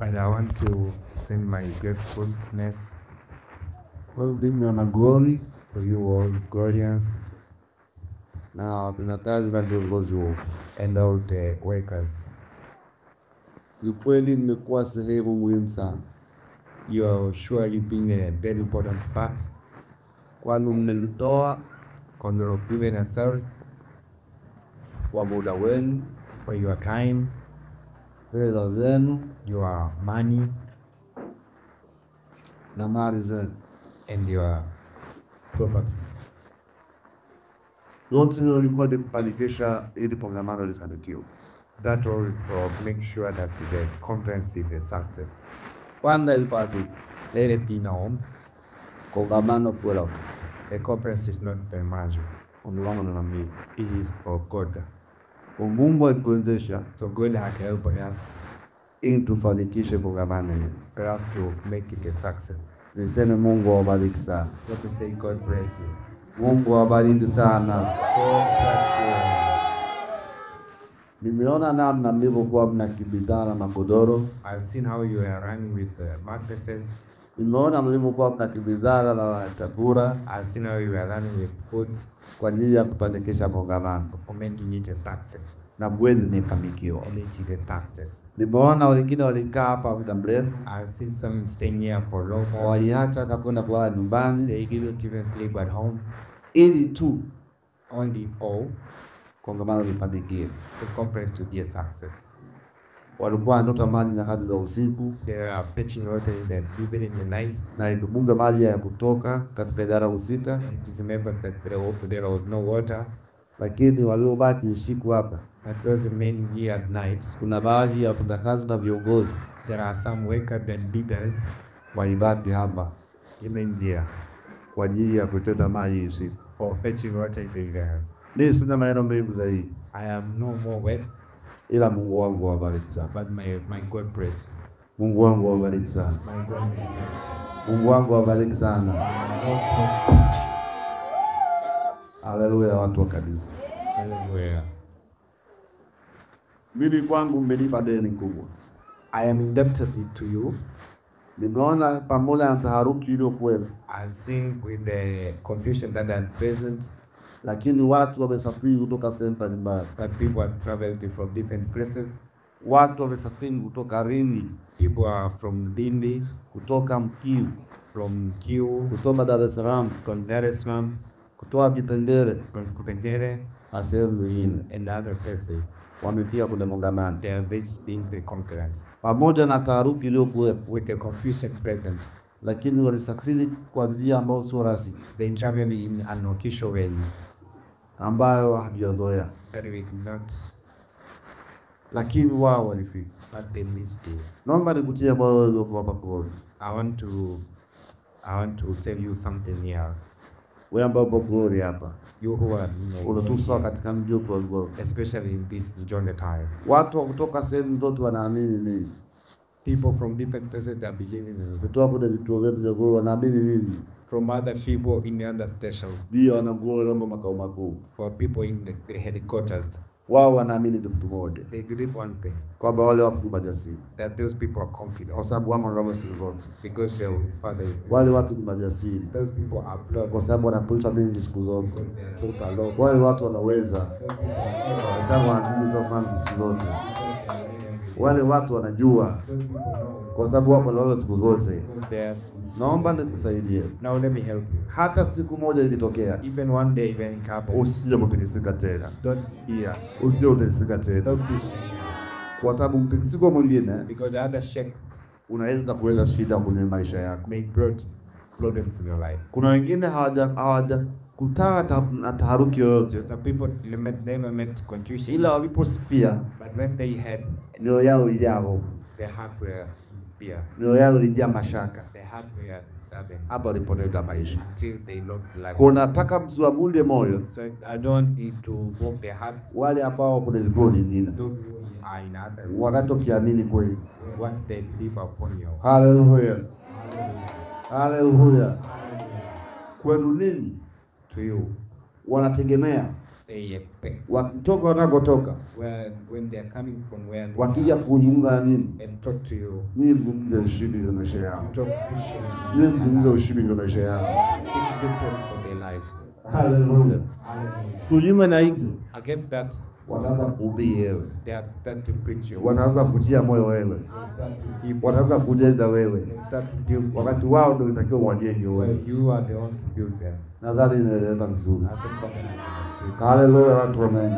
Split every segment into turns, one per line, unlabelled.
And I want to send my gratefulness
Well, mimi wana glory
for you all Gorians
na wafanyakazi na viongozi wote.
and all the workers.
Kiukweli nimekuwa sehemu muhimu sana,
You are surely being a very important part
kwani mmenitoa
because you have given yourselves
kwa muda wenu,
for your time,
fedha zenu
your money,
na mali zenu.
and your property.
Yote hilo ilikuwa ni kufanikisha ili kongamano lifanikiwe.
That all is to make sure that the conference is a success.
Kwanza ilipati
Let it be known
kongamano kula
the conference is not the magic,
kongamano na mimi.
it is of God.
Mungu alituwezesha
So God has helped us
ili tufanikishe kongamano hili.
for us to make it a success.
Niseme Mungu awabariki sana,
Let me say God bless you.
Mungu awabariki sana.
God bless you.
Nimeona namna mlivyokuwa mnakimbizana magodoro,
I've seen how you are running with the mattresses.
nimeona mlivyokuwa mnakimbizana na tabura
I've seen how you are running with boots
kwa ajili ya kufanikisha kongamano
for making it a success.
na kweli nimefanikiwa.
For making it a success.
Nimeona wengine walikaa hapa muda mrefu,
I've seen some staying here for long.
waliacha hata kwenda kulala nyumbani
They didn't even sleep at home.
ili tu
Only all
kongamano lifanikiwe.
the conference to be a success.
Walikuwa wanatoka maji nyakati za usiku
They are pitching water in the even in the night.
na ikibunga maji ya kutoka katika idara husika,
It is remembered that there, wa- there was no water.
lakini waliobaki usiku hapa,
But those remaining here at night,
kuna baadhi ya wafanyakazi na viongozi
there are some workers and leaders
walibaki hapa
remain there
kwa ajili ya kutenda maji usiku.
for fetching water in the river.
Mimi sina maneno mengi zaidi,
I have no more words,
ila Mungu wangu awabariki sana.
but my, my God bless.
Mungu wangu awabariki sana.
My God bless.
Mungu wangu awabariki sana. Haleluya, watu wa kanisa.
Hallelujah.
Mimi kwangu mmenipa deni kubwa.
I am indebted to you.
Nimeona pamoja na taharuki iliyokuwepo,
I've seen with the confusion that are present
lakini watu wamesafiri kutoka sehemu mbalimbali.
that people have traveled from different places.
Watu wamesafiri kutoka Lindi,
People are from Dindi,
kutoka Mkiu,
from Kiu,
kutoka Dar es Salaam,
from Dar es Salaam,
kutoka Kitengere
from Kupengere,
na sehemu nyingine,
and other places.
wametia kwenye kongamano.
They are visiting the conference
Pamoja na taharuki iliyokuwepo,
with the confusion present.
lakini walisafiri kwa njia ambayo sio rasmi,
They travel in an official way
ambayo hatujazoea,
that we not,
lakini wao walifika.
but they missed it.
Naomba nikutie moyo wewe hapa kwa
I want to, I want to tell you something here.
wewe ambao upo Glory hapa,
You who are, you know,
unatuswa katika mji wetu wa Glory.
especially in this journey time.
Watu wa kutoka sehemu zote wanaamini nini?
People from different places are believing in it.
Kutoka kwenye vituo vyetu vya Glory wanaamini nini?
From other people in the other station,
Ndio wana Glory kama makao makuu.
for people in the, the headquarters,
Wao wanaamini kitu kimoja,
they believe one thing
kwamba wale watu ni majasiri,
that those people are
kwa
confident
sababu wamo kama siku zote.
because they father.
Wale watu ni majasiri
Those people are blood.
kwa sababu wanapita mingi siku zote.
Put a lot.
Wale watu wanaweza hata waamini kama siku zote. Wale watu wanajua kwa sababu wapo na wale siku zote.
There.
Naomba nikusaidie.
Now let me help you.
Hata siku moja ilitokea,
Even one day when it happens,
usije kutikisika tena,
don't fear,
usije utikisika tena,
don't be
kwa sababu mtikisiko mwingine
because the other shake
unaweza kuleta shida kwenye maisha yako.
may brought problems in your life.
Kuna wengine hawaja hawajakutana ta- na taharuki yoyote,
Some people limit them met confusion,
ila waliposikia
but when they had
mioyo yao ilijaa hofu,
their heart were fear,
mioyo yao ilijaa mashaka,
their heart were having
hapa walipoteza maisha.
till they lost life.
Kunataka msiwavunje moyo
So I don't need to walk their hearts.
wale ambao kuna vituo vingine
Those who are in other
wanachokiamini kweli.
what they live upon you.
Haleluya, haleluya. Kwenu ninyi
To you,
wanategemea
they expect.
wakitoka wanakotoka,
When, when they're coming from where they
wakija kuzungumza na mimi,
and talk to you,
mimi mzungumze ushindi za maisha yao,
talk Christian,
mimi mzungumze ushindi za maisha yao.
speak victory for their lives.
Haleluya. Kunyuma na hivyo
I get that
wanaanza kuhubiri wewe,
they are start to preach you.
wanaanza kutia moyo wewe, wanaanza kujenga wewe,
Start to build
wakati wao ndio itakiwa wajenge
well,
wewe.
you are the one to build them.
Nadhani inaeleweka vizuri.
I think that-
Haleluya, watu wamen.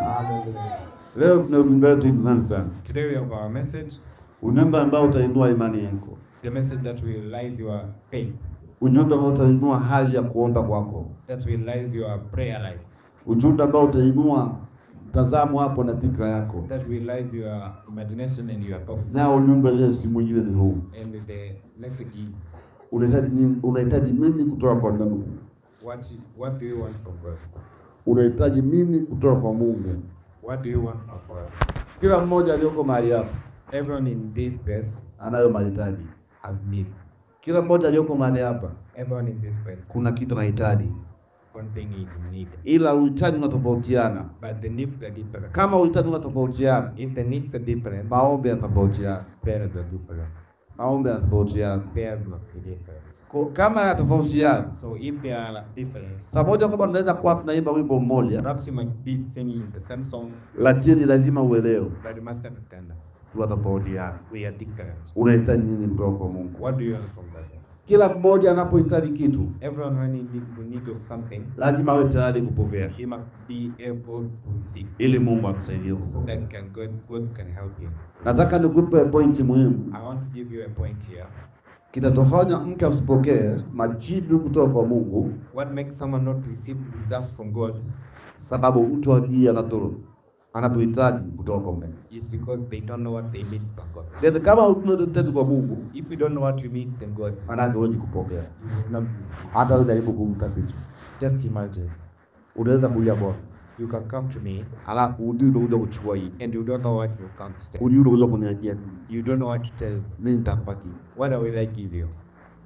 Leo tuna ujumbe wetu interesting sana,
Today we have our message,
ujumbe ambao utainua imani yako,
the message that will rise your faith,
ujumbe ambao utainua hali ya kuomba kwako,
that will rise your prayer life,
ujumbe ambao utainua mtazamo hapo na fikra yako.
that will rise your imagination and your thoughts.
Na ujumbe leo si mwingine ni huu,
And the message,
unahitaji nini- unahitaji nini kutoka kwa Mungu?
what what do you want from God?
Unahitaji nini kutoka kwa Mungu?
What do you want from God?
Kila mmoja aliyoko mahali hapa
Everyone in this place
anayo mahitaji.
has need.
Kila mmoja aliyoko mahali hapa
Everyone in this place,
kuna kitu anahitaji,
one thing he need.
ila uhitaji unatofautiana.
But the needs are different.
Kama uhitaji unatofautiana,
If the needs are different,
maombi yanatofautiana,
prayers are different.
maombi yanatofautiana.
Prayers must be different.
Kwa- Kama yanatofautiana,
So if they are different,
pamoja kwamba tunaweza kuwa tunaimba wimbo mmoja,
perhaps you might be singing the same song,
lakini lazima uelewe
but you must understand that
tunatofautiana.
we are different.
Unahitaji nini kutoka kwa Mungu?
What do you want from God?
Kila mmoja anapohitaji kitu,
Everyone when he need, we need of something,
lazima awe tayari kupokea,
he must be able to receive.
ili Mungu akusaidie.
So that can God, God can help you.
Nataka nikupe pointi muhimu
I want to give you a point here.
kitatofanya mtu asipokee majibu kutoka kwa Mungu,
What makes someone not receive just from God
sababu mtu ajui anato anapohitaji kutoka kwa Mungu.
is because they don't know what they need from God.
Then kama unachohitaji kwa Mungu,
If you don't know what you need from God,
maanake huwezi kupokea.
you will not.
Hata ujaribu kumkabidhi,
Just imagine,
unaweza kulia Bwana,
you can come to me
alafu ujui unakuja kuchukua hii,
and you don't know what you can say.
ujui unakuja kuniachia,
You don't know what to tell.
mimi nitakupatia.
What will I give you?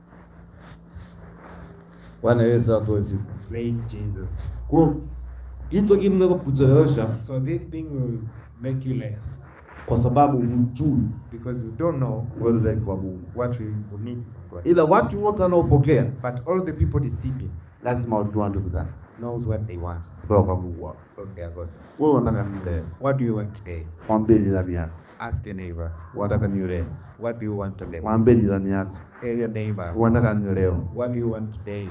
Bwana Yesu atoe siku.
Praise Jesus.
Kwa kitu kinaweza kuchelewesha
So this thing will make you less
kwa sababu hujui
because you don't know
wewe kwa Mungu.
what you you need from God.
Ila watu wote wanaopokea
But all the people receiving
lazima wajue ndugu zangu
knows what they want
kutoka kwa Mungu wao.
from their God.
Wewe unataka nile,
What do you want today?
mwambie jirani yako.
Ask your neighbor.
Unataka nile,
What do you want today?
mwambie jirani yako.
Tell your neighbor.
Unataka nile leo.
What do you want today?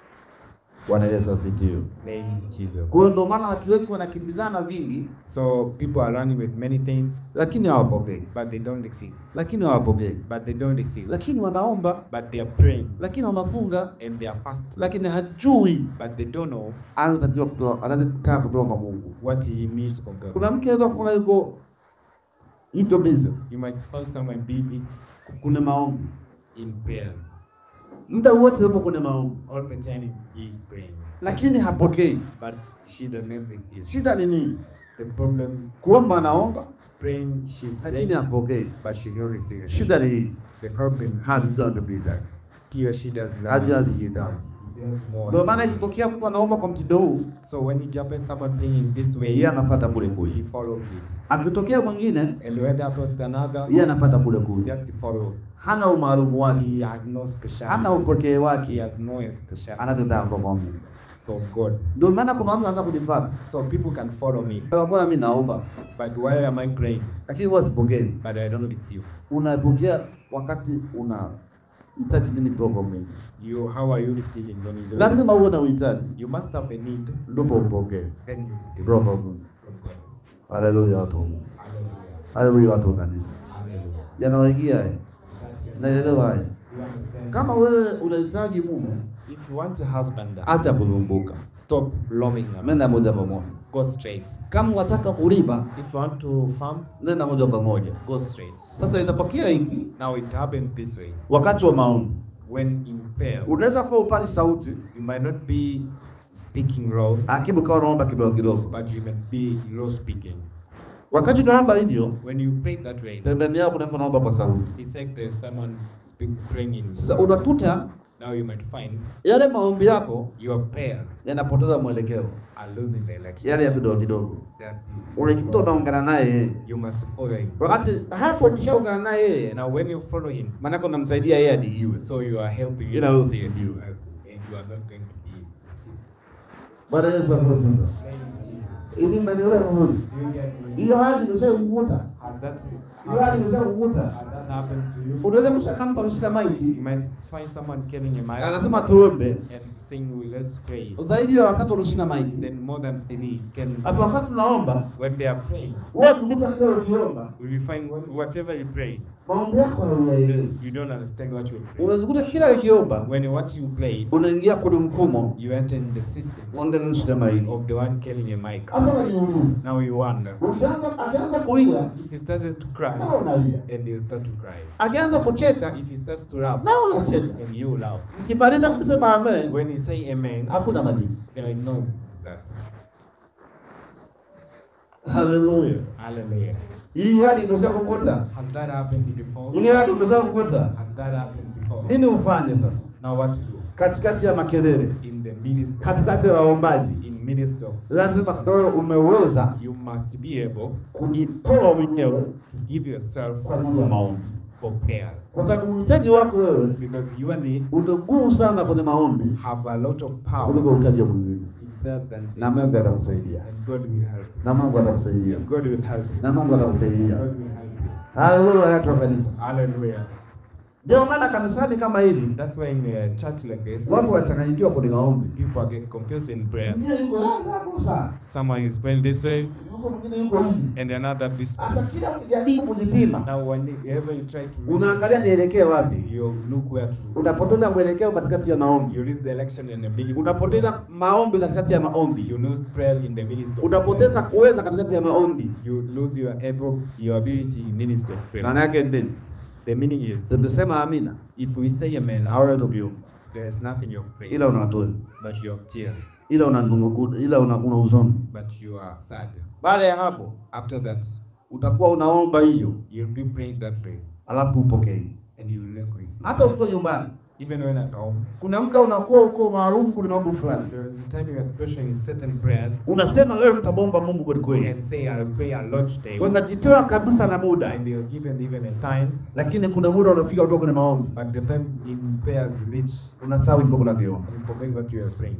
Bwana Yesu asifiwe.
Name Jesus.
Kwa hiyo ndio maana watu wengi wanakimbizana vingi,
So people are running with many things,
lakini hawapokei,
but they don't receive.
lakini hawapokei,
But they don't receive.
lakini wanaomba,
But they are praying
lakini wanafunga,
and they are fasting.
lakini hajui
But they don't know
anatakiwa kutoa, anataka kutoka kwa Mungu.
what he needs from God.
Kuna mke anaweza kuna yuko yuko busy,
You might find someone busy
kuna maombi
in prayers.
muda wote yupo kwenye maombi,
All the time he is praying.
lakini hapokei.
But she doesn't know is
Shida ni nini?
the problem
Kuomba anaomba,
praying she's
lakini
praying,
hapokei.
but she don't receive.
Shida ni hii,
The problem
haziza bidhaa
he or she does
hazijazikidazi.
more.
Ndio maana ikitokea mtu anaomba kwa mtindo huu,
So when you jump in someone praying this way,
yeye anapata kule
he
kule.
follow this.
Akitokea mwingine,
And when that was another,
yeye anapata kule
he
kule.
has to follow.
Hana umaarufu wake,
He has no special.
hana upokee
He
wake,
has no special
anataka kwa Mungu.
from God.
Ndio maana kuna watu wanaanza kunifuata.
So people can follow me.
Bwana mimi naomba,
But why am I praying?
lakini huwa sipokei.
But I don't receive.
Unapokea wakati una hitaji nini kutoka kwa Mungu.
You, how are you receiving when you
Lazima uwe na uhitaji
You must have a need.
ndipo upokee
Then you
kutoka kwa Mungu.
from God.
Haleluya watu wa Mungu.
Hallelujah.
Haleluya watu wa kanisa.
Hallelujah.
Yanawaingia haya. Naelewa haya.
You understand?
Kama wewe unahitaji Mungu,
If you want a husband,
acha kulumbuka.
stop longing.
Nenda moja kwa moja.
Go straight.
Kama unataka kulima,
If you want to farm,
nenda moja kwa moja.
go straight.
Sasa inapokea hiki
Now it happened this way.
wakati wa maombi.
When in prayer,
Unaweza kuwa upali sauti,
you might not be speaking loud,
akibu kawa unaomba kidogo kidogo.
but you might be low speaking.
Wakati unaomba hivyo,
When you pray that way,
pembeni yako unaomba naomba kwa sauti.
it's like there's someone speak, praying in
Sasa unakuta
Now you might find
yale maombi yako
your prayer
yanapoteza mwelekeo,
are losing the election.
yale ya vidogo vidogo.
That
Unajikuta unaungana naye yeye,
you must follow him.
wakati hapo ukishaungana naye yeye,
Now, when you follow him,
maanake unamsaidia yeye adiiwe.
so you are helping
You know,
him see you, uh, and you are not going to be sick.
Bwana Yesu akusifiwe. Ili maendeleo huru. Hiyo hadi ushaikukuta.
Had that,
Hiyo hadi ushaikukuta.
had that happened to you,
Unaweza mshakampa mshika
you
maiki.
might find someone carrying a mic
Anasema tuombe.
and saying, well, let's pray.
Zaidi ya wakati unashika maiki.
Then more than any can,
Hapo wakati tunaomba,
when they are praying,
wewe kumbuka kile ukiomba,
will you find wh- whatever you pray,
maombi yako hauyaelewi.
you don't understand what you pray.
Unazikuta kila ukiomba,
When what you played,
unaingia kwenye mfumo
you enter in the system
unaenda unashika maiki.
of the one carrying a mic.
Hata unajiuliza.
Now you wonder.
Ukianza akianza kulia,
He starts to cry
na unalia.
and you start to cry.
Akianza kucheka,
If he starts to laugh
na unacheka.
and you laugh,
Ukipaliza kusema amen,
when you say amen,
hakuna majibu.
then I know that.
Haleluya.
Hallelujah.
Hii hadi inaweza kukuta.
Has that happened before?
Hii hadi inaweza kukuta.
Has that happened before?
Nini ufanye sasa?
Now what to do?
Katikati ya makelele,
In the ministry,
katikati ya waombaji,
in ministry,
lazima wewe umeweza
you must be able
kujitoa mwenyewe
to give yourself
kwa ajili ya maombi.
for prayers.
Kwa sababu uhitaji wako wewe
Because you and me
unaguu sana kwenye maombi
have a lot of
kuliko
power
uhitaji wa mwingine,
better than
na Mungu atakusaidia,
and God will help.
na Mungu atakusaidia,
God will help. you.
na Mungu atakusaidia.
God will help. you.
Haleluya, watu wa kanisa.
Hallelujah.
Ndio maana kanisani kama hili
That's why in a church like this,
watu wachanganyikiwa kwenye maombi.
people get confused in prayer.
Mwingine yuko hapo sana,
Someone is praying this way
yuko mwingine yuko hivi.
and another this.
Hata kila ukijaribu kujipima,
Now, whenever you try to,
unaangalia nielekee wapi.
you look where to.
Unapoteza mwelekeo katikati ya maombi,
You lose the election in the beginning.
unapoteza maombi katikati ya maombi,
You lose prayer in the ministry.
unapoteza kuweza katikati ya maombi.
You lose your able, your ability in ministry. prayer.
Maana yake nini?
The meaning is,
Tumesema amina,
if we say amen,
hawezi kuviomba,
there is nothing you're praying,
ila unatoza,
but you're tears,
ila una ila una, una huzuni.
but you are sad.
Baada ya hapo
After that,
utakuwa unaomba hiyo,
you'll be praying that prayer,
alafu upokee.
and you will not receive.
Hata uko nyumbani,
Even when at home,
kuna mka unakuwa uko maalum kwenye mambo fulani,
there is a time you are special in certain prayer
unasema leo nitamwomba Mungu kweli kweli,
and say, I'll pray a lot today.
unajitoa kabisa na muda,
And you're given even a time,
lakini kuna muda unafika kutoka kwenye maombi,
but the time in prayers reach,
unasahau niko kunakiomba.
you forget what you are praying.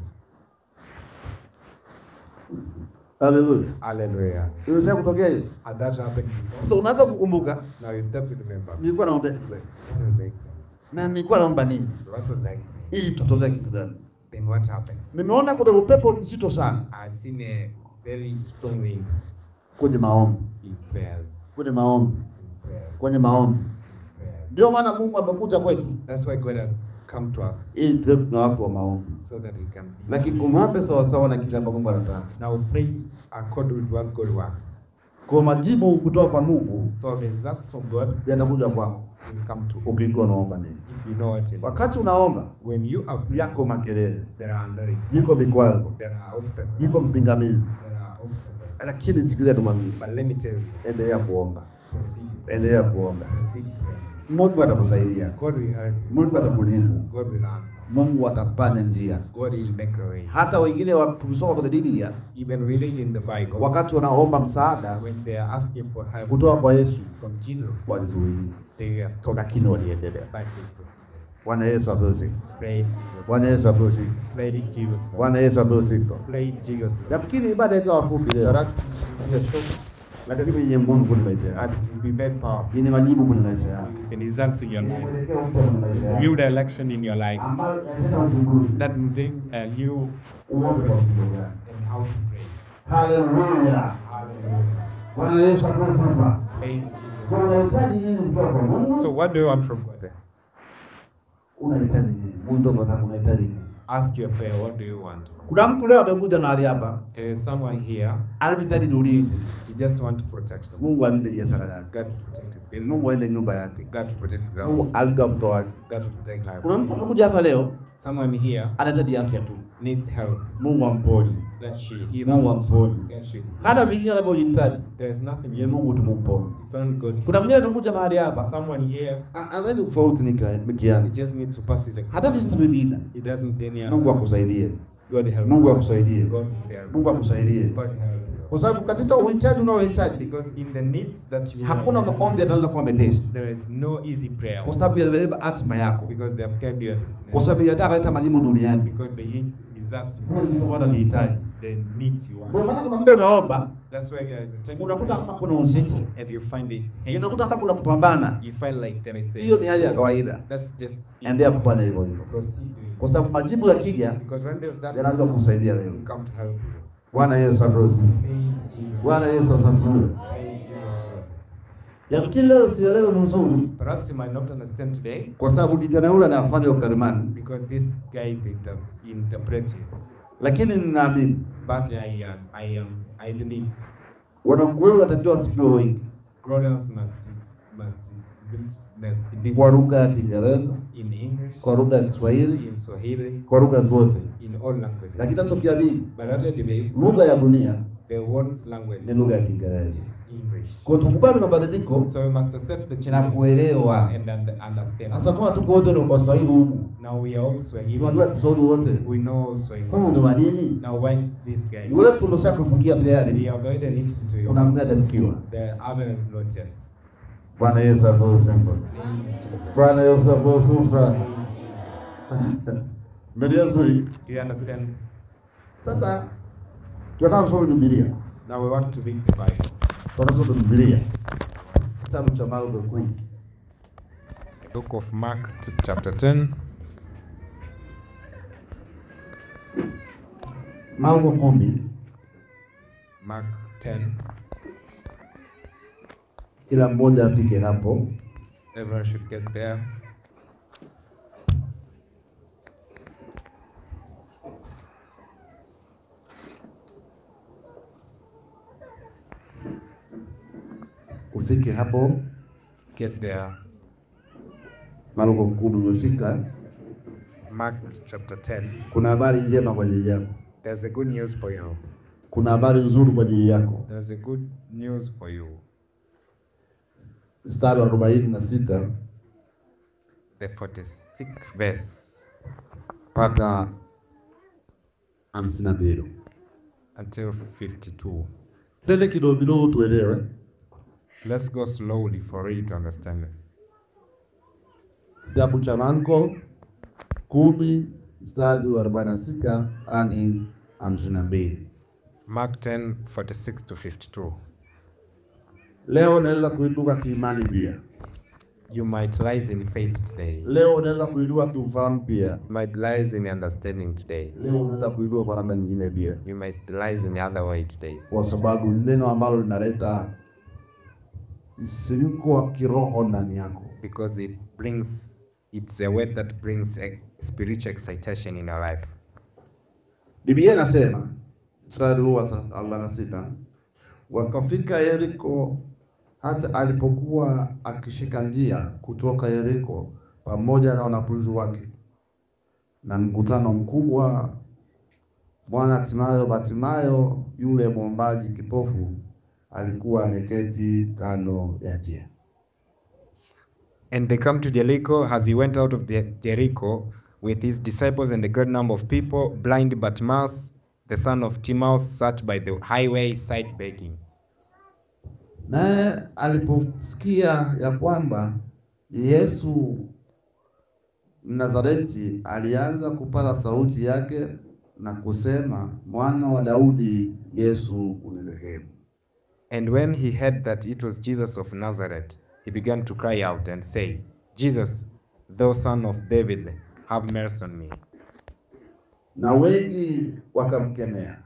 Haleluya,
Hallelujah.
inaweza kutokea hiyo.
And that happened before.
So unaanza kukumbuka,
Now you step with the member.
nilikuwa naomba
You say,
na nilikuwa naomba nini
what was I?
ili tutatoza kitu gani?
Then what happened?
Nimeona kuna upepo mzito sana
I've seen a very strong wind
kwenye maombi,
in prayers.
kwenye maombi,
In prayers.
kwenye maombi.
in prayers.
Ndio maana Mungu amekuja kwetu
That's why God has come to us
ili tuwe tuna watu wa maombi,
so that we can be.
lakini kumwape sawasawa na kile ambacho Mungu anataka.
Now pray according with what God wants.
Kwa majibu kutoka kwa Mungu
So the results from God
yatakuja kwako
will come to
ukikuwa unaomba nini.
if you know what it is.
Wakati unaomba
When you are praying,
yako makelele,
there are under
yiko vikwazo,
there are obstacles.
yiko mpingamizi,
There are obstacles.
lakini sikilia tumwambie,
But let me tell you,
endelea kuomba,
proceed.
endelea kuomba.
Proceed.
Mungu atakusaidia,
God will help.
Mungu atakulinda,
God will help.
Mungu atapanda njia.
God will make a way.
Hata wengine wa- tukisoma kwenye Biblia,
Even reading in the Bible,
wakati wanaomba msaada
when they are asking for help
kutoka kwa Yesu
from Jesus,
walizuia,
they are stopped.
lakini waliendelea.
But they
Bwana Yesu apewe
pray,
Bwana Yesu apewe sifa.
pray in Jesus.
Bwana Yesu apewe sifa.
Pray in Jesus.
Nafikiri ibada ikawa fupi leo,
Yes,
lakini yenye Mungu kwenye maisha yako,
and be made power.
yenye majibu kwenye maisha yako.
And results in your life. View the election in your life. That will take uh, you and how to pray.
Haleluya. Bwana Yesu apewe sifa.
Pray in Jesus.
Kwa unahitaji nini kutoka kwa Mungu?
So what do you want from God?
Unahitaji nini? Mungu ndo anataka unahitaji nini?
ask you a prayer, what do you want?
Kuna mtu leo amekuja mahali hapa
There is someone here,
anahitaji ulinzi.
you just want protection.
Mungu alinde biashara yake,
God protect it.
Mungu aende nyumba yake,
God protect the
Mungu
house.
alinde mtoto wake.
God protect life.
Kuna mtu amekuja hapa leo
Someone here
anahitaji afya tu,
needs help.
Mungu amponye,
That she heal.
Mungu amponye.
That she.
Hata vingine anavyohitaji
There is nothing
ye
you
Mungu tumumponye.
It's on good.
Kuna mwingine anakuja mahali
But
hapa
someone here,
a- anaenda kufaulu nika
he
mtihani,
just need to pass his exam.
hata visi vingine.
He doesn't any
Mungu
other.
akusaidie,
God help.
Mungu akusaidie,
God help.
Mungu akusaidie,
God help.
kwa sababu katika uhitaji unaohitaji
Because in the needs that you
hakuna
have,
maombi yanaweza kuwa mepesi,
there is no easy prayer.
kwa sababu yanabeba hatima yako,
Because they have kept you.
kwa sababu yanataka kuleta majibu duniani.
Because they desires you.
Ndio maana nihitaji.
The needs you
Ndio
want.
maana kuna muda unaomba
That's why uh, take-
unakuta kama kuna uzito,
if you find it, and
unakuta hata kuna kupambana.
you feel like there is
Hiyo
a,
ni hali ya kawaida,
that's just
endelea kufanya hivyo hivyo,
proceed doing
kwa sababu majibu yakija
Because when there's that,
yanaweza kusaidia leo.
come to help you.
Bwana Yesu asifiwe. Bwana Yesu asifiwe. Yamkini leo sielewe ni uzuri,
Perhaps you might not understand today
kwa sababu kijana yule anafanya ukarimani,
because this guy did the interpreting.
lakini ninaamini
But I, uh, I am, I believe
wanakweli watatiwa kusikia wengi
Grodans must, must, must be
kwa lugha ya Kiingereza,
in English,
kwa lugha ya Kiswahili,
in Swahili,
kwa lugha zote,
in all languages.
lakini tukiamini
But at the debate,
lugha ya dunia
the world's language
ni lugha ya Kiingereza.
is English.
Kwa tukubali mabadiliko
So we must accept the
na
change
kuelewa.
and under- understand.
Sasa kama tuko wote ni kwa Swahili huku,
Now we are all Swahili.
tunajua Kiswahili wote,
We know Swahili.
kwa ni wa nini?
Now why this guy?
Yule tulosha kufikia
We
tayari,
have already reached to you.
unamgada mkiwa.
The other notice.
Bwana Yesu asifiwe. Bwana Yesu asifiwe. Mbele Yesu.
Do you understand?
Sasa tunataka kusoma Biblia.
Now we want to read the Bible.
Tunasoma Biblia. Kitabu cha Marko kumi.
The book of Mark t- chapter 10.
Marko kumi.
Mark 10.
Kila mmoja apike hapo.
Everyone should get there.
Ufike hapo.
Get there.
Marko kumi umefika.
Mark chapter 10.
Kuna habari njema kwa ajili yako.
There's a good news for you.
Kuna habari nzuri kwa ajili yako.
There's a good news for you.
Mstari wa arobaini na sita
The 46th verse
mpaka hamsini na mbili.
until 52.
Tende kidogo kidogo tuelewe.
Let's go slowly for you to understand it.
Kitabu cha Marko kumi mstari wa arobaini na sita hadi hamsini na mbili.
Mark 10 46 to 52.
Leo unaweza kuinuka kiimani pia.
You might rise in faith today.
Leo unaweza kuinua kiufahamu pia.
You might rise in understanding today.
Leo unaweza kuinua kwa namna nyingine pia,
You might rise in the other way today.
kwa sababu ni neno ambalo linaleta msisimko wa kiroho ndani yako.
Because it brings, it's a word that brings a spiritual excitation in your life.
Biblia inasema mstari huu wa arobaini na sita wakafika Yeriko, hata alipokuwa akishika njia kutoka Yeriko pamoja na wanafunzi wake na mkutano mkubwa, Bwana Timayo Batimayo yule mwombaji kipofu alikuwa ameketi kando ya njia.
And they come to Jericho as he went out of the Jericho with his disciples and a great number of people. Blind Bartimaeus, the son of Timaeus, sat by the highway side begging.
Naye aliposikia ya kwamba Yesu Mnazareti, alianza kupata sauti yake na kusema, mwana wa Daudi, Yesu unirehemu.
And when he heard that it was Jesus of Nazareth, he began to cry out and say, Jesus, thou son of David, have mercy on me.
Na wengi wakamkemea.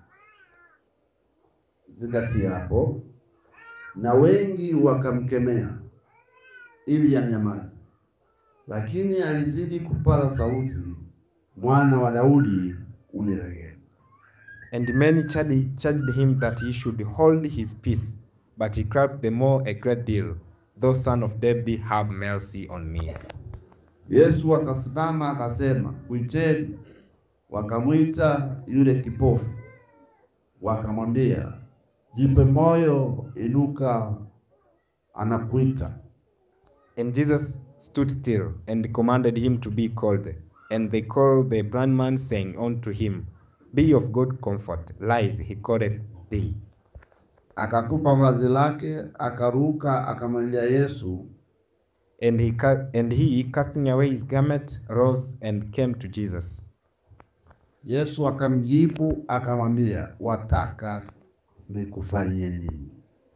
Zingatia hapo, na wengi wakamkemea ili anyamaze, lakini alizidi kupata sauti mwana wa Daudi, unirehemu.
And many charged, charged him that he should hold his peace. But he cried the more a great deal, Thou son of David, have mercy on me.
Yesu akasimama akasema, mwiteni. Wakamwita yule kipofu, wakamwambia, jipe moyo, inuka, anakuita.
And Jesus stood still and commanded him to be called. And they called the blind man, saying unto him, Be of good comfort, rise, he calleth thee.
Akatupa vazi lake, akaruka, akamwendea Yesu.
And he, ca- and he, casting away his garment, rose and came to Jesus.
Yesu akamjibu akamwambia, wataka nikufanyie nini?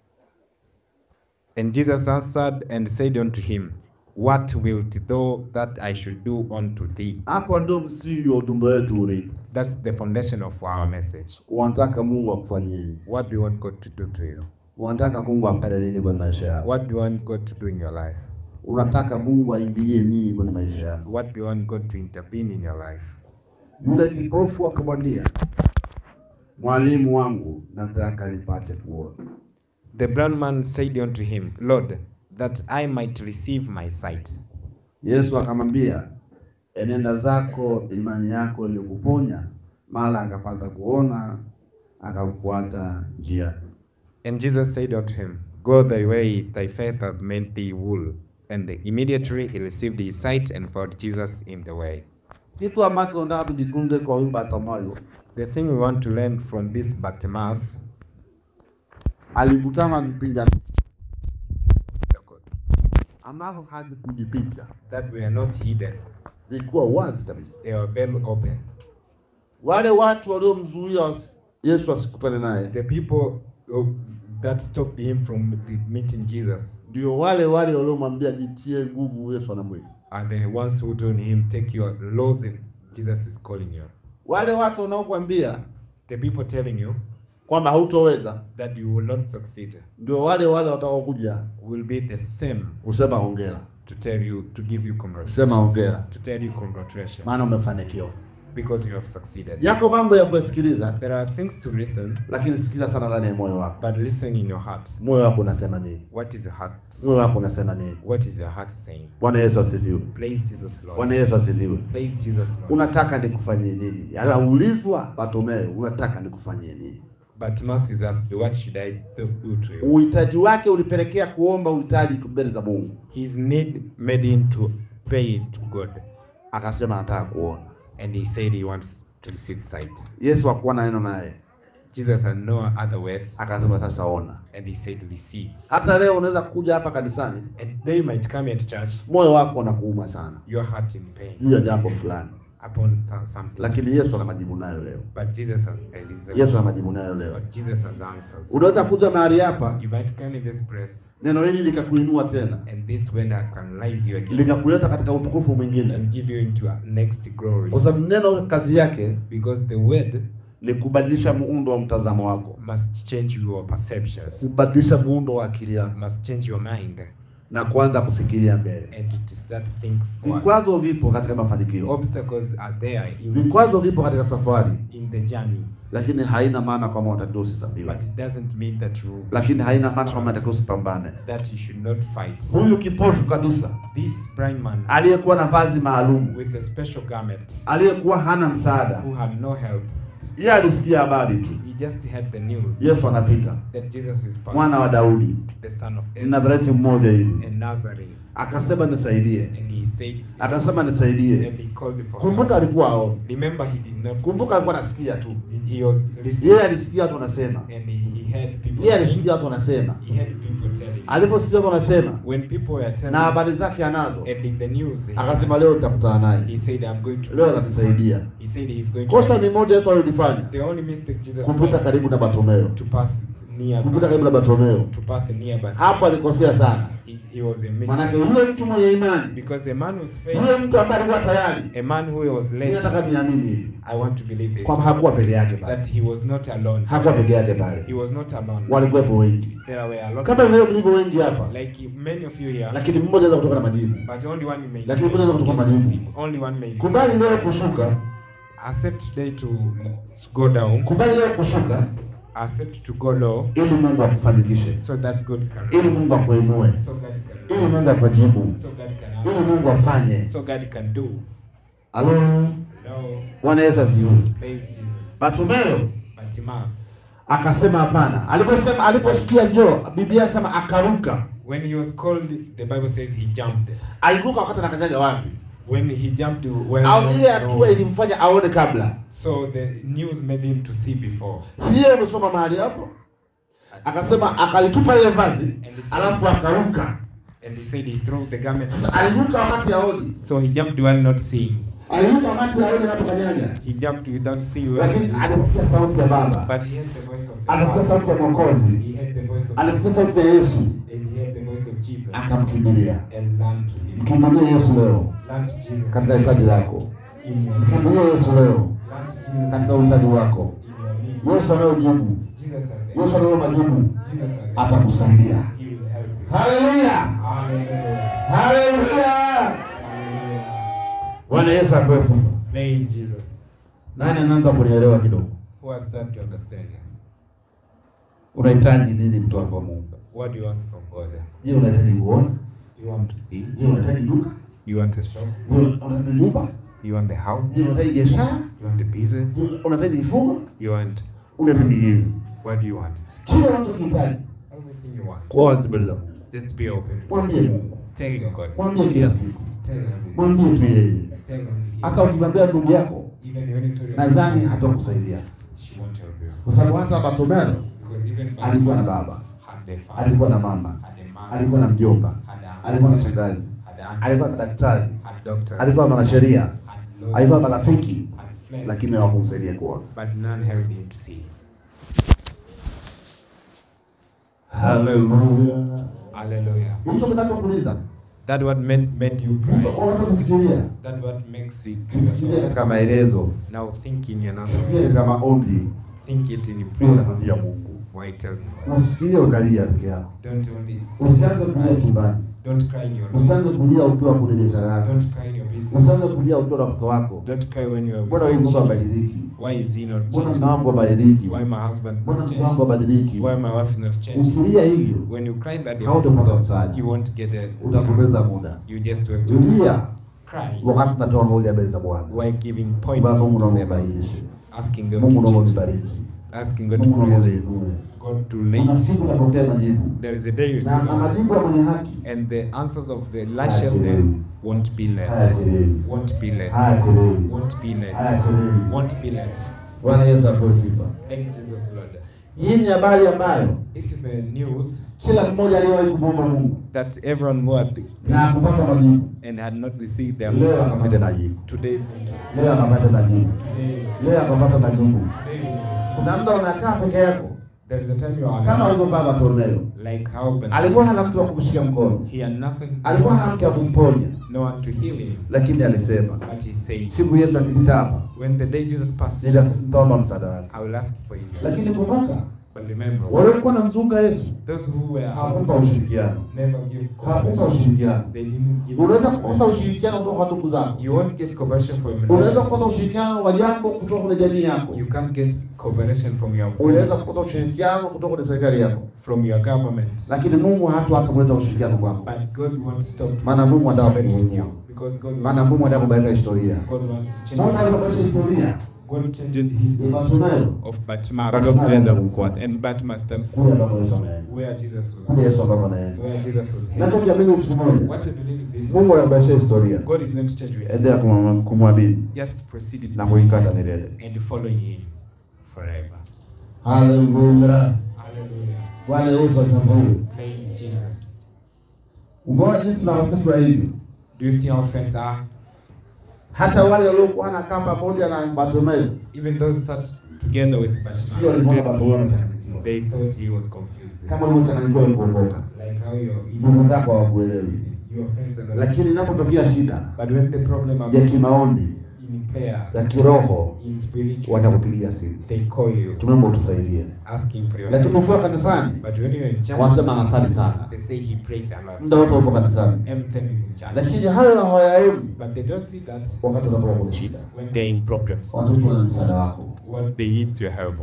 And Jesus answered and said unto him, What wilt thou that I should do unto thee?
Hapo ndio msingi wa ujumbe wetu uli.
That's the foundation of our message.
Unataka Mungu akufanyie nini?
What do you want God to do to you?
Unataka Mungu apende nini kwenye maisha yako?
What do you want God to do in your life?
Unataka Mungu aingilie nini kwenye maisha yako?
What do you want God to intervene in your life?
Yule kipofu akamwambia, mwalimu wangu, nataka nipate kuona.
The blind man said unto him, Lord, that I might receive my sight.
Yesu akamwambia, enenda zako, imani yako ilikuponya. Mara akapata kuona, akamfuata njia.
And Jesus said unto him, Go thy way, thy faith hath made thee whole. And immediately he received his sight and followed Jesus in the way.
Kitu ambacho nataka tujifunze kwa huyu Bartimayo,
The thing we want to learn from this Bartimaeus,
alikutana mpinga ambavyo havikujipicha,
that were not hidden,
vilikuwa wazi kabisa.
they were very open.
Wale watu waliomzuia Yesu asikutane naye
The people uh, that stopped him from the- meeting Jesus
ndio wale wale waliomwambia jitie nguvu, Yesu anamwita.
are the ones who told him, Take your laws and Jesus is calling you.
Wale watu wanaokuambia
The people telling you
kwamba hautoweza
that you will not succeed
ndio wale wale watakaokuja
will be the same
kusema hongera,
to tell you, to give you congratulations.
sema hongera,
To tell you congratulations.
maana umefanikiwa.
Because you have succeeded.
Yako mambo ya kusikiliza,
There are things to listen,
lakini sikiliza sana ndani ya moyo wako.
but listen in your heart.
Moyo wako unasema nini?
What is your heart?
Moyo wako unasema nini?
What is your heart saying?
Bwana Yesu asifiwe.
Praise Jesus, Lord.
Bwana Yesu asifiwe.
Praise Jesus, Lord.
Unataka nikufanyie nini? Anaulizwa Bartimayo, unataka nikufanyie nini?
But Moses asked, What should I do to you?
Uhitaji wake ulipelekea kuomba uhitaji mbele za Mungu,
His need made him to pray to God.
akasema nataka kuona.
And he said he wants to receive sight.
Yesu hakuwa na neno naye,
Jesus had no other words.
akasema sasa ona.
And he said, Receive.
Hata leo unaweza kuja hapa kanisani,
And they might come at church,
moyo wako unakuuma sana
your heart in pain
juu ya jambo fulani,
upon th- something.
lakini Yesu ana majibu nayo leo.
But Jesus has a result.
Yesu ana majibu nayo leo.
But Jesus has answers.
Unaweza kuja mahali hapa,
You might come in this place,
neno hili likakuinua tena,
and this word can rise you again
likakuleta katika utukufu mwingine,
and give you into a next glory.
kwa sababu neno kazi yake
Because the word
ni kubadilisha muundo wa mtazamo wako,
must change your perceptions,
kubadilisha muundo wa akili yako
must change your mind,
na kuanza kufikiria mbele.
and to start think forward.
Vikwazo vipo katika mafanikio,
Obstacles are there in,
vikwazo vipo katika safari,
in the journey,
lakini haina maana kwamba unatakiwa usisambiwe,
but it doesn't mean that you
lakini haina maana kwamba unatakiwa usipambane.
that you should not fight.
Huyu kipofu kabisa
This blind man
aliyekuwa na vazi maalum,
with a special garment
aliyekuwa hana msaada,
who had no help,
yeye alisikia habari tu,
he just had the news
Yesu anapita,
that Jesus is passing,
mwana wa Daudi,
the son of
ni Nazareti mmoja hivi,
in Nazareth.
akasema nisaidie,
And he said,
akasema nisaidie.
and he called for
Kumbuka
help.
alikuwa aoni,
Remember, he did not
kumbuka
see.
alikuwa anasikia tu,
He was listening.
yeye alisikia watu wanasema,
And he, he heard people
yeye
saying,
alisikia watu wanasema,
he heard people telling.
aliposikia watu wanasema
When people were telling
na habari zake anazo,
and in the news, he,
akasema leo nitakutana
he
naye,
said, I'm going to
leo atatusaidia.
He said he's going to
Kosa ni moja Yesu alilifanya,
the only mistake Jesus
kumpita
made
karibu na Bartimayo,
to pass near
kumpita karibu na Bartimayo.
to pass near but
Hapo alikosea sana,
He, he was a
Maanake
mystery.
yule mtu mwenye imani,
Because a man with faith,
yule mtu ambaye alikuwa tayari,
a man who was
mimi
led,
nataka niamini hivi
I want to believe this,
kwamba hakuwa peke yake pale,
that he was not alone.
hakuwa peke yake pale,
He was not alone.
walikuwepo wengi
There were a lot
kama
of
leo tulivyo wengi hapa,
like many of you here,
lakini mmoja anaweza kutoka na majibu.
but only one may
Lakini mmoja anaweza kutoka majibu.
only one may
Kubali leo kushuka,
accept today to go down,
kubali leo kushuka,
accept to go low,
ili Mungu akufanikishe,
so that God can
ili Mungu akuinue,
so God can
ili Mungu akujibu,
so God can
ili
answer,
Mungu afanye.
so God can do.
Halo,
No,
Bwana Yesu asifiwe.
praise Jesus.
Bartimayo
Bartimaeus,
akasema hapana. Aliposema aliposikia njoo, Biblia inasema akaruka.
when he was called, the Bible says he jumped.
Aliruka wakati anakanyaga wapi?
When he jumped, well,
Au ile
no.
hatua ilimfanya aone kabla.
so the news made him to see before.
Si yeye amesoma mahali hapo? Akasema akalitupa ile vazi, alafu akaruka.
And he said he threw the garment.
Aliruka wakati aoni.
So he jumped while not seeing.
Aliruka wakati aoni anapokanyaga.
He jumped without seeing.
Lakini alisikia sauti ya Baba.
But he heard the voice of the
Alisikia sauti ya
Father.
Mwokozi.
He heard the voice of
Alisikia sauti ya Yesu.
And he heard the voice of Jesus.
Akamkimbilia.
And learned to him.
Mkimbilie Yesu leo
Learned to Jesus.
katika hitaji lako.
In your
Mkimbilie Yesu leo
Learned to Jesus.
katika uhitaji wako.
In your need.
Yesu anayojibu,
Jesus has the
Yesu anayo majibu,
Jesus has the
atakusaidia.
He will help you.
Haleluya,
Hallelujah.
haleluya.
Hallelujah.
Bwana Yesu apewe sifa.
Praise Jesus.
Nani anaanza kunielewa kidogo?
Who has started to understand?
Unahitaji nini mtu wa Mungu?
What do you want from God?
Je, unahitaji kuona?
You want to see?
Je, unahitaji duka?
You want a shop?
Je, unahitaji nyumba?
You want the house?
Je, unahitaji biashara?
You want the business?
Je, unahitaji mifugo?
You want
Unahitaji nini?
what do you want?
Kila unachokihitaji
Everything you want.
kwa wazi mbele za Mungu.
Just be open.
Mwambie Mungu.
Tell God.
Mwambie kila siku.
Tell him.
Mwambie tu yeye.
Tell him.
Hata ukimwambia ndugu yako,
Even when you tell your
nadhani hatakusaidia.
she won't help you.
Kwa sababu hata Bartimayo
Because even
alikuwa na baba,
had the father,
alikuwa na mama,
had a man,
alikuwa na mjomba,
had a
alikuwa na shangazi,
had a uncle,
alikuwa na daktari,
had doctor,
alikuwa na mwanasheria,
had lawyer,
alikuwa na marafiki,
had friends,
lakini hawakumsaidia kuona.
but none helped him to see.
Haleluya.
Hallelujah.
Hicho kinachokuuliza
That what made, made you cry.
unachofikiria
That what makes it.
fikiria katika maelezo,
Now think in another
fikiria
way.
katika maombi,
Think it in
nafasi ya Mungu.
Why tell me?
Usikie ukalia peke yako,
Don't only
usianze kulia kimbani,
don't cry in your room.
usianze kulia ukiwa kwenye biashara yako,
Don't cry in your business.
usianze kulia ukiwa na mtoto wako.
Don't cry when you
Mbona
are
wewe msio badiliki?
Why is he not
Mbona
changing?
mambo badiliki?
Why my husband
Mbona
not
mke
changing?
wako badiliki?
Why my wife not changing?
Ukilia hivyo
When you cry that
hautapata msaada,
you won't get it.
utapoteza muda.
You just waste your
Tulia
cry.
wakati natoa mauli ya mbele za Bwana.
Why giving point?
Basi Mungu naomba ubadilishe,
Asking God,
Mungu naomba
to
unibariki,
asking God to
Mungu naomba
bless you.
uinue.
God to
Kuna
lead.
siku utapokea majibu
There is a day you see
na na
us,
majibu ya mwenye haki
and the answers of the righteous man won't be led.
hayachelewi,
Won't be less.
hayachelewi,
Won't be led.
hayachelewi.
Won't be led.
Bwana Yesu apewe sifa.
Thank Jesus, Lord.
Hii ni habari ambayo
This is the news
kila mmoja aliyewahi kumwomba Mungu
that everyone who had
na kupata majibu,
and had not received them
leo akapata majibu,
today's
leo akapata majibu,
today,
leo akapata majibu.
today,
Kuna muda unakaa peke yako
there is a time you are
kama
alone,
ulivyo baba Kornelio,
like how Ben
alikuwa hana mtu wa kumshika mkono,
he had nothing,
alikuwa hana mtu wa kumponya,
no one to heal him,
lakini alisema
but he said,
siku Yesu akipita hapa
when the day Jesus passed,
nitaomba msaada wake.
I will ask for you.
Lakini kumbuka,
But remember,
waliokuwa namzunga Yesu
those who were
hawakupa ushirikiano,
never give
hawakupa
compassion.
ushirikiano.
They didn't give.
Unaweza kukosa ushirikiano kutoka kwa ndugu zako,
You won't get compassion from
unaweza kukosa ushirikiano wa jambo kutoka kwenye jamii yako,
You can't get cooperation from your
unaweza kukosa ushirikiano kutoka kwenye serikali yako,
from your government.
lakini Mungu hatu hata kuleta ushirikiano kwako,
But God won't stop
maana Mungu anataka kukuinua,
because God
maana
wants,
Mungu anataka kubadilisha historia.
God wants to change.
Mungu anabadilisha historia.
God changed his
Bartimayo
of Batman. Bagapenda mkwat and Batmaster
kule ambapo Yesu ameenda,
where Jesus was.
kule Yesu ambapo anaenda.
Where Jesus was.
Nachokiamini kitu kimoja,
What you believe this?
Mungu anabadilisha historia.
God is going to change you.
Endelea kumwa- kumwamini
Just proceed it
na kuikata milele.
and following Him forever.
Haleluya.
Hallelujah.
Bwana Yesu atambue.
Thank you, Jesus.
Umeona jinsi marafiki wa hivyo,
Do you see how friends are?
hata wale waliokuwa wanakaa pamoja na Bartimayo
Even those sat together with
ndio walikuwa
Bartimaeus,
Bartimayo amechanganyikiwa.
they thought he was confused.
kama ulivyochanganyika ulipookoka.
Like how how your
ndugu zako hawakuelewi,
your friends are not.
lakini inapotokea shida
But when the problem
ya
are
kimaombi
in prayer,
ya kiroho,
in spirit,
watakupigia simu,
they call you
tunaomba utusaidie.
asking for your
Lakini
help.
ukiwa kanisani
But when you're in church,
wanasema anasali sana,
they say he prays a lot.
muda wote upo kanisani,
I'm telling you, in church.
lakini hayo hawayaemi
But they don't see that
wakati unapokuwa kwenye shida.
when they're in problems.
Watoto wana msaada wako.
What they need your help.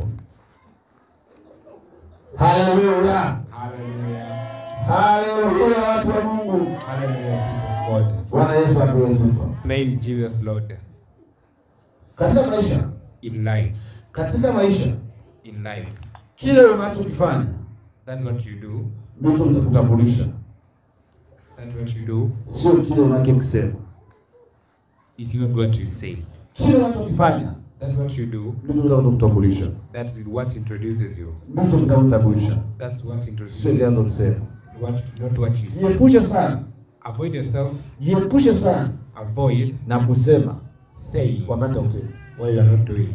Haleluya,
Hallelujah.
haleluya, watu wa Mungu.
Hallelujah, people of God.
Bwana Yesu apewe sifa.
Name Jesus Lord
Katika maisha,
in life.
katika maisha,
In life.
kile unachokifanya
That's what you do.
ndicho kitakutambulisha,
That's what you do.
sio kile unachokisema.
It's not what you say.
Kile unachokifanya
That's what you do.
ndicho kitakutambulisha,
That's what introduces you.
ndicho kitakutambulisha,
That's what
sio
introduces
ile
you.
unachosema.
What, not what you say.
Jiepushe sana,
Avoid yourself.
jiepushe sana
Avoid
na kusema
saying
wakati wa kutenda.
what you are not doing.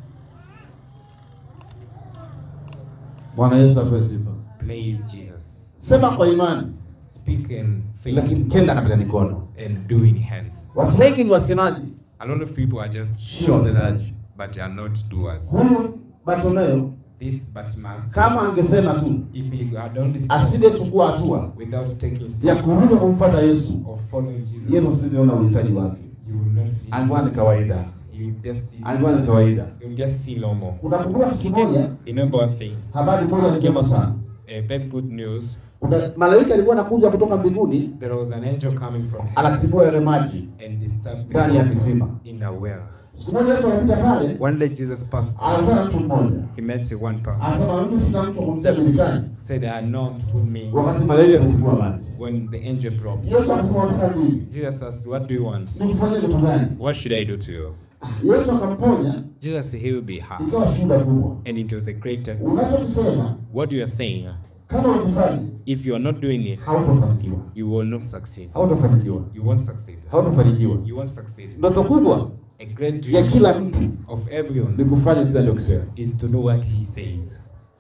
Bwana Yesu apewe sifa.
Praise Jesus.
Sema kwa imani,
Speak in faith
lakini tenda katika mikono.
and do in hands.
Watu wengi ni wasemaji,
A lot of people are just
sio watendaji.
but they are not doers.
Huyu Bartimayo
This but must
kama angesema tu
if he had done this
asingechukua hatua
without taking
ya
steps
kurudi kumfuata Yesu,
of following Jesus,
yeye usingeona uhitaji wake.
you will not be
Alikuwa ni kawaida,
you just see
alikuwa ni kawaida.
you just see no more.
Unakumbuka kitu kimoja,
Remember one thing,
habari moja njema sana.
a very good news.
Kuna malaika alikuwa anakuja kutoka mbinguni,
There was an angel coming from heaven
anatibua yale maji
and disturbed
ndani ya kisima.
in a well.
Siku moja Yesu anapita pale,
One day Jesus passed,
anakutana na mtu mmoja,
he met one person.
anasema mimi sina mtu wa kumtia milikani,
Said, I had not put me
wakati malaika anatibua maji.
when the angel brought me.
Yesu akasema unataka nini?
Jesus asked, What do you want?
Nikufanyie kitu gani?
What should I do to you?
Yesu akamponya,
Jesus said, He will be happy.
ikawa shuhuda kubwa.
And it was a great testimony.
Unachokisema
What you are saying,
kama ukifanya,
if you are not doing it,
hautofanikiwa,
you will not succeed.
hautofanikiwa,
You won't succeed.
hautofanikiwa.
You won't succeed.
Ndoto kubwa
A great
ya
dream
kila mtu
of everyone
ni kufanya kile alichokisema.
is to know what he says.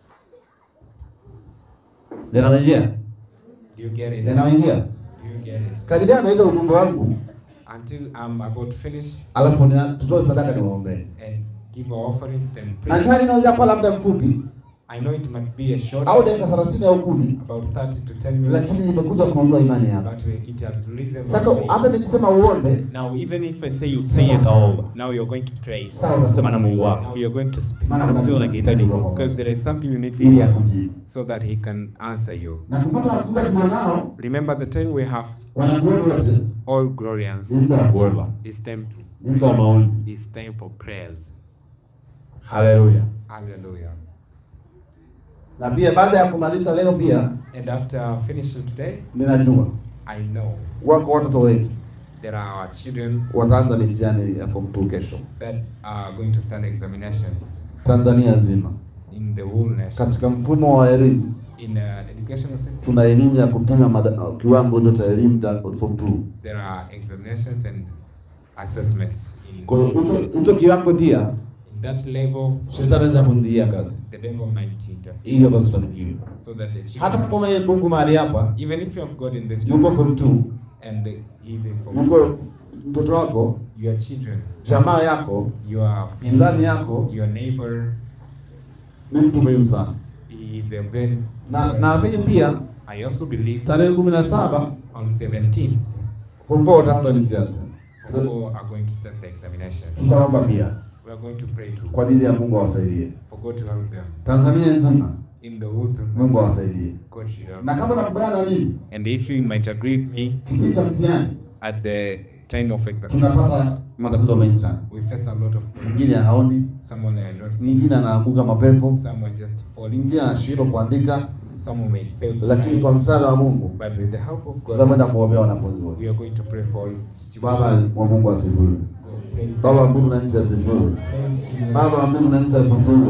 Ninarejea,
Do you get it?
ninaingia
Do you get it?
karibia naita ujumbe wangu,
Until I'm about to finish
alafu nia- tutoe sadaka niwaombee.
and give our offerings, then
Na
pray.
kama inaweza kuwa labda mfupi
I know it might be a short,
au dakika 30 au kumi,
about 30 to 10 minutes,
lakini imekuja kuondoa imani yako.
but we- it has risen.
Sasa
up.
hata nikisema uombe,
Now, even if I say you say it all, now you're going to praise.
Sawa.
Sema na Mungu wako. You're going to speak.
Maana kuna
Sio unakihitaji
Because there is something you need to
ili
hear
akujibu.
so that he can answer you.
Na kupata muda tulionao,
Remember the time we have
wanazuoni wote
all glorians.
ni muda wa kuomba,
It's time
ni muda wa maombi.
it's time for prayers.
Haleluya.
Hallelujah.
Na pia baada ya kumaliza leo, pia
And after finishing today,
ninajua
I know
wako watoto wengi
there are our children
wataanza mitihani ya form 2 kesho
that are going to stand examinations
Tanzania nzima.
in the whole nation.
Katika mfumo wa elimu
In uh, educational system,
tuna elimu ya kupima mada- kiwango hicho cha elimu cha form 2.
there are examinations and assessments. In,
Kwa hiyo hicho- hicho kiwango pia
in that level,
shetani anaweza kuingilia kazi
the devil might interfere
ili hapa usifanikiwe.
so that the
Hata
children,
kama yeye Mungu mahali hapa
even if you have God in this
yupo form 2,
and the, he's in for
yuko mtoto wako,
your children,
jamaa yako,
your
ndani yako
your neighbor,
ni mtu muhimu sana.
he, the very,
Na naamini pia
I also believe
tarehe kumi na saba
on 17
form 4 wataanza mitihani.
people are going to start the examination.
Tutaomba pia
We are going to pray to
kwa ajili ya Mungu awasaidie
for God to help them
Tanzania nzima,
in the whole thing.
Mungu awasaidie.
God should help.
Na kama nakubaliana na mimi,
And if you might agree with me,
kipindi cha mtihani
at the time of exam,
tunapata matatizo mengi sana.
we face a lot of
Mwingine haoni,
someone uh, not
mwingine anaanguka mapepo,
someone just falling,
mwingine anashindwa kuandika,
someone may fail.
lakini kwa msaada wa Mungu
But with the help of God,
tunakwenda kuombea wanafunzi wote.
we are going to pray for you.
Baba wa Mungu asifiwe. Baba wa mbingu na nchi asifiwe. Baba wa mbingu na nchi asifiwe.
And, uh,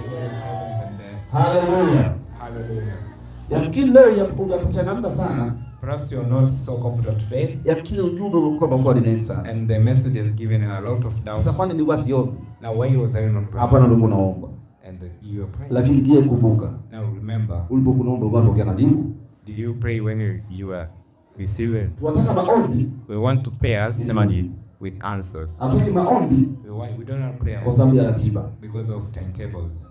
Haleluya.
Hallelujah.
Yamkini leo ya kuchangamka sana,
Perhaps you're not so confident of faith,
yamkini ujumbe ulikuwa umekuwa ni mengi sana.
and the message has given a lot of doubt.
Sasa kwani nilikuwa siombi?
Now, why was I not praying?
Hapana, ndugu naomba.
And uh, you are praying.
Lakini je, kumbuka
Now, remember,
ulipokuwa unaomba ulikuwa unaongea na jibu?
Did you pray when you, you are receiving?
Tunataka maombi,
We want to pray us with answers.
hatutaki maombi
We, why we don't have prayer
kwa sababu ya ratiba.
because of timetables.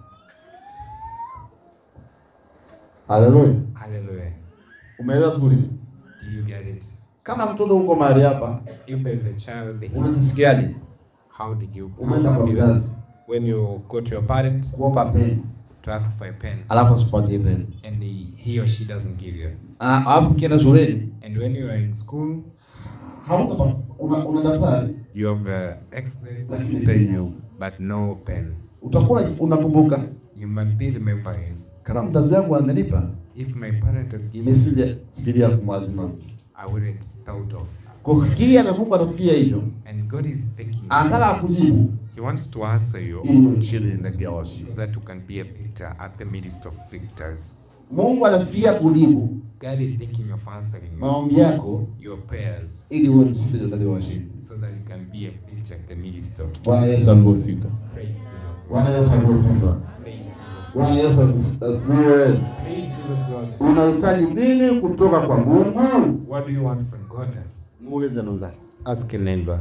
Haleluya,
Hallelujah.
umeelewa vizuri?
Do you get it?
Kama mtoto uko mahali hapa,
If there's a child, they,
unajisikiaje
how did you
Umeenda kwa
because
mzazi.
when you go to your parents
kuomba peni
to ask for a pen
alafu usipatie peni,
and he, he or she doesn't give you,
Ah, alafu ukienda shuleni
and when you are in school,
hautapa una, una daftari
you have uh, explained you but no pen.
utakuwa unakumbuka
You might be remembering.
kama mzazi wangu amenipa
If my parent had given me,
nisije fikiria kumwazima
I wouldn't thought of.
kufikiria na Mungu anakuja hivyo,
And God is taking.
anataka akujibu
He wants to answer you
ili uwe mshindi ndani ya washindi.
so that you can be a victor at the midst of victors.
Mungu anafikiria kujibu
God is thinking of answering you,
maombi yako
your prayers
ili uwe mshindi ndani ya washindi.
so that you can be a victor at the midst of.
Bwana Yesu
Praise
Bwana Yesu asifiwe. Bwana Yesu asifiwe.
Jesus God.
Unahitaji nini kutoka kwa Mungu?
What do you want from God?
Muulize mwenzako.
Ask a neighbor.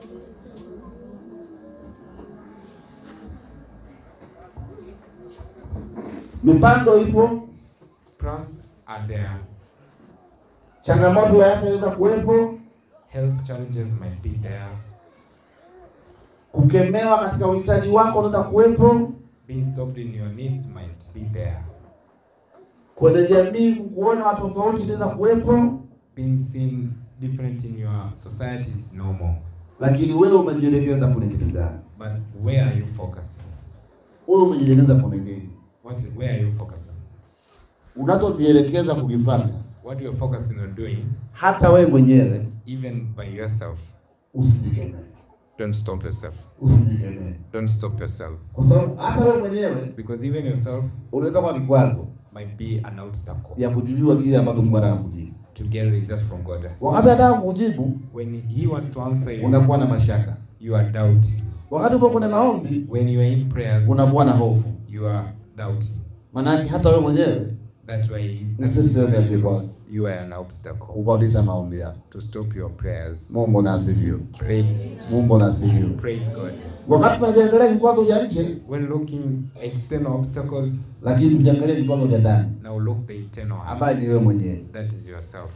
Mipango ipo,
Plans are there.
changamoto ya afya inaweza kuwepo,
Health challenges might be there.
kukemewa katika uhitaji wako unaweza kuwepo,
Being stopped in your needs might be there.
kwenye jamii kukuona watu tofauti inaweza kuwepo,
Being seen different in your society is normal.
lakini wewe umejielekeza kwenye kitu gani?
But where are you focusing?
Wewe umejielekeza kwenye nini?
What is, where are you focusing?
Unachojielekeza kukifanya,
What you're focusing on doing,
hata wewe mwenyewe
even by yourself,
usijikemee,
don't stop yourself.
usijikemee,
Don't stop yourself.
kwa sababu hata wewe mwenyewe
Because even yourself
unaweza kuwa kikwazo
might be an obstacle
ya kujibiwa kile ambacho Mungu anataka kujibu.
to get results from God.
Wakati anataka kujibu,
When He wants to answer you,
unakuwa na mashaka.
you are doubting.
Wakati uko kwenye maombi,
When you are in prayers,
unakuwa na hofu,
you are doubting.
maanake hata wewe mwenyewe
That's why
ni sehemu ya sikwazo
you are an obstacle
kukwamisha maombi yako.
to stop your prayers.
Mungu na asifiwe.
Pray,
Mungu na asifiwe.
praise God.
Wakati tunajiangalia vikwazo vya nje,
When looking external obstacles,
lakini tujiangalie vikwazo vya ndani,
now look the internal.
ambaye ni wewe mwenyewe.
That is yourself.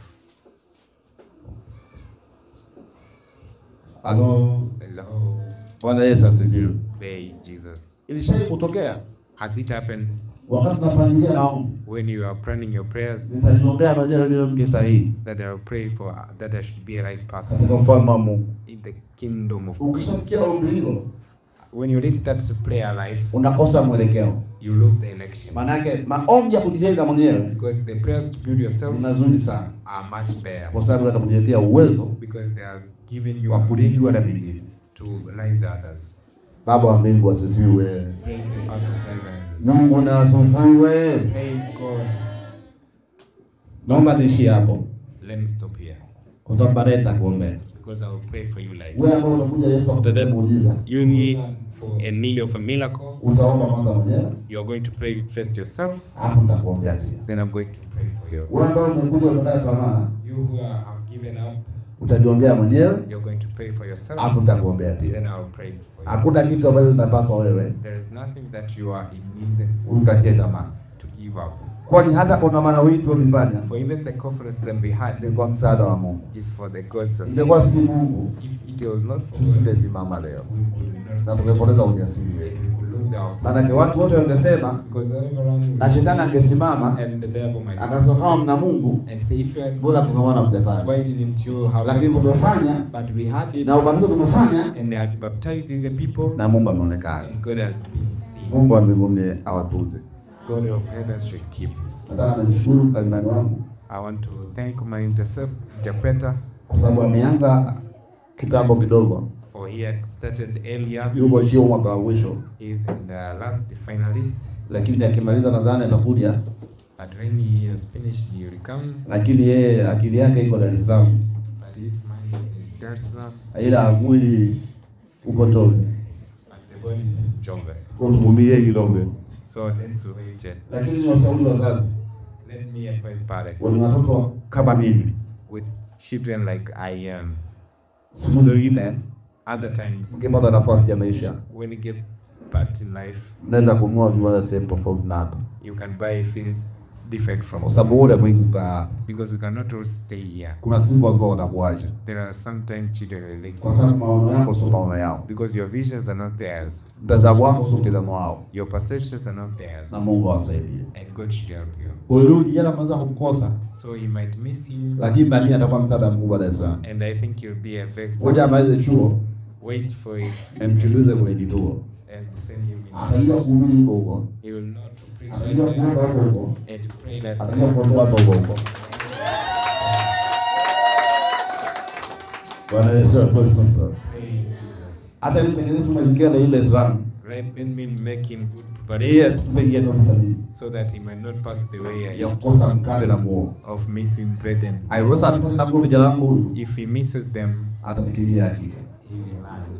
Halo,
Hello.
Bwana Yesu asifiwe.
Praise Jesus.
Ilishai kutokea
Has it happened
wakati tunapangilia maombi,
when you are planning your prayers
nitajiombea majira leo mke sahihi
that I will pray for that I should be a right person
katika ufalme wa Mungu.
in the kingdom of God?
Ukishafikia ombi hilo,
When you reach that prayer life,
unakosa mwelekeo.
you lose the election.
Maanake maombi ya kujijenga mwenyewe
Because the prayers to build yourself
ni mazuri sana,
are much better.
kwa sababu atakujiletea uwezo
Because they are giving you
wa kulijua na vingine.
to rise others.
Baba wa mbingu asifiwe.
Praise the Father of heavens.
Mungu na asifiwe.
Praise God.
Naomba tuishie hapo,
Let me stop here.
kwa sababu baadaye nitakuombea.
Because I will pray for you like
Wewe ambao unakuja Yesu akutendee muujiza,
You need a need of a miracle.
utaomba kwanza mwenyewe,
You're going to pray first yourself,
alafu nitakuombea pia.
then I'm going to pray for you.
Wewe ambao umekuja umekata tamaa,
You who are, have given up,
utajiombea mwenyewe,
you're going to pray for yourself.
alafu nitakuombea pia.
Then I'll pray for you.
Hakuna kitu ambacho kinapaswa wewe
There is nothing that you are in need
ukatie tamaa,
to give up.
kwani hata kuna maana wito ulifanya
For even the conference them behind
ni kwa msaada wa Mungu.
is for the God's
Ingekuwa si
assistance.
Mungu,
If it was not for God,
usingesimama leo,
we could not
sababu ungepoteza ujasiri wetu.
we could lose our
Maanake watu wote wangesema
because everyone
na shetani angesimama
and the devil might
akasema kama mna Mungu,
and say if you had
bora tungeona mtafanya,
why didn't you have
lakini tumefanya
but we had it
na ubatizo tumefanya
and they had baptized the people
na Mungu ameonekana.
and God has been seen.
Mungu wa mbinguni awatuze.
God of heavens should keep.
Nataka nimshukuru mkalimani wangu
I want to thank my intercep- interpreter
kwa sababu ameanza kitambo kidogo,
for he had started earlier.
yuko sio mwaka wa mwisho,
He is in the last finalist.
lakini akimaliza nadhani atakuja,
But when he has finished, he will come.
lakini yeye akili yake iko Dar es Salaam,
But his mind is in Dar es Salaam
ila mwili uko Toni.
and the body is in Jombe.
Kwa tumvumilie kidogo,
So let's wait.
lakini ni washauri wazazi,
Let me advise parents
wenye watoto kama mimi,
with children like I am.
siku zote
Other times,
ukipata nafasi ya maisha,
when you get back in life,
nenda kununua viwanda sehemu tofauti na hapa,
you can buy things different from
kwa sababu ule mwingi utaa,
because we cannot all stay here.
kuna siku ambao watakuacha
There are sometimes children are like,
kwa sababu maono yako sio maono yao,
because your visions are not theirs,
mtazamo wako sio mtazamo wao,
your perceptions are not theirs,
na Mungu awasaidie.
and God should help you.
Huyu kijana mwanza kumkosa,
So you might miss him,
lakini baadaye atakuwa msaada mkubwa Dar es Salaam.
and I think you'll be a very
Ngoja amalize chuo,
wait for it
emtulize kwenye kituo,
and send him in.
atajua kuhubiri huko huko,
He will not preach
atajua kuomba huko huko,
and pray that
atajua kuomba huko huko. Bwana Yesu apewe sifa. Hata mimi pengine tumesikia na ile sana.
let me make him good, but
Yes, pengine ndo mtalii.
so that he might not pass the way I
ya
am
kukosa mkate na muo.
of missing bread and
Aiweza sababu vijana wangu huyu
if he misses them,
atamkilia akili.
he will lie.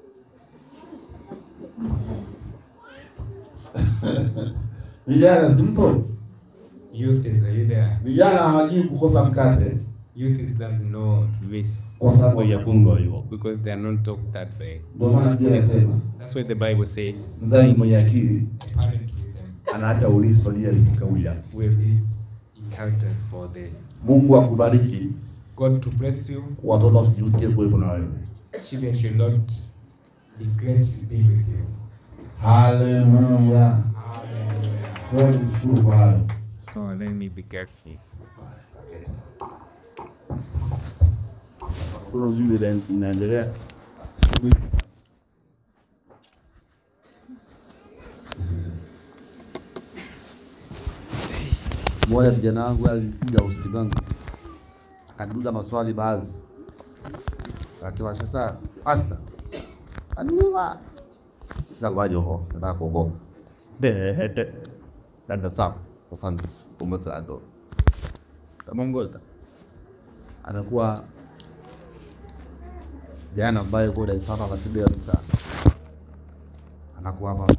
Vijana simple.
Youth is are you there?
Vijana hawajui kukosa mkate
Youth is doesn't know this
kwa sababu ya kungo hiyo.
because they are not taught that way.
Ndio maana Biblia inasema
That's why the Bible says,
mdhani mwenye akili
parent with them
ana hata uli historia likikauya.
will be inheritance for the
Mungu akubariki,
God to bless you.
watoto wasijutie kuwepo na wewe.
Children should not regret to be with you.
Haleluya. Kwa mshukuru kwa hayo.
So let me be careful.
Kuna uzuri ina- inaendelea. Mmoja kijana wangu alikuja hospitali wangu akaniuliza maswali baadhi, akasema sasa, pasta aniuliza sasa waje ho nataka kuogopa behete dada sawa kufanya umesado tamongoza anakuwa jana ambaye kwa Dar es Salaam anastibia sana anakuwa hapa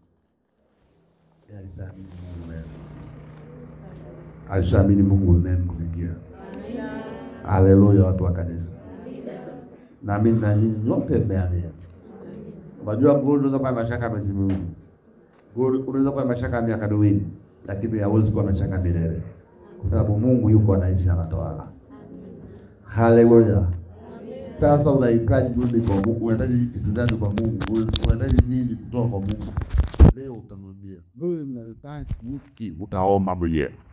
alishaamini Mungu umemkumikia. Haleluya, watu wa kanisa, naamini na nyinyi nyote mmeamini. Unajua Mungu unaweza kuwa na mashaka ya Mwenyezi Mungu, Mungu unaweza kuwa na mashaka ya miaka miwili, lakini hawezi kuwa na mashaka milele, kwa sababu Mungu yuko anaishi, anatawala. Haleluya. Sasa unahitaji nini kwa Mungu? Unahitaji kitu gani kwa Mungu? Unahitaji nini kutoka kwa Mungu? Leo utamwambia wewe, unahitaji hiki, utaomba mwenyewe.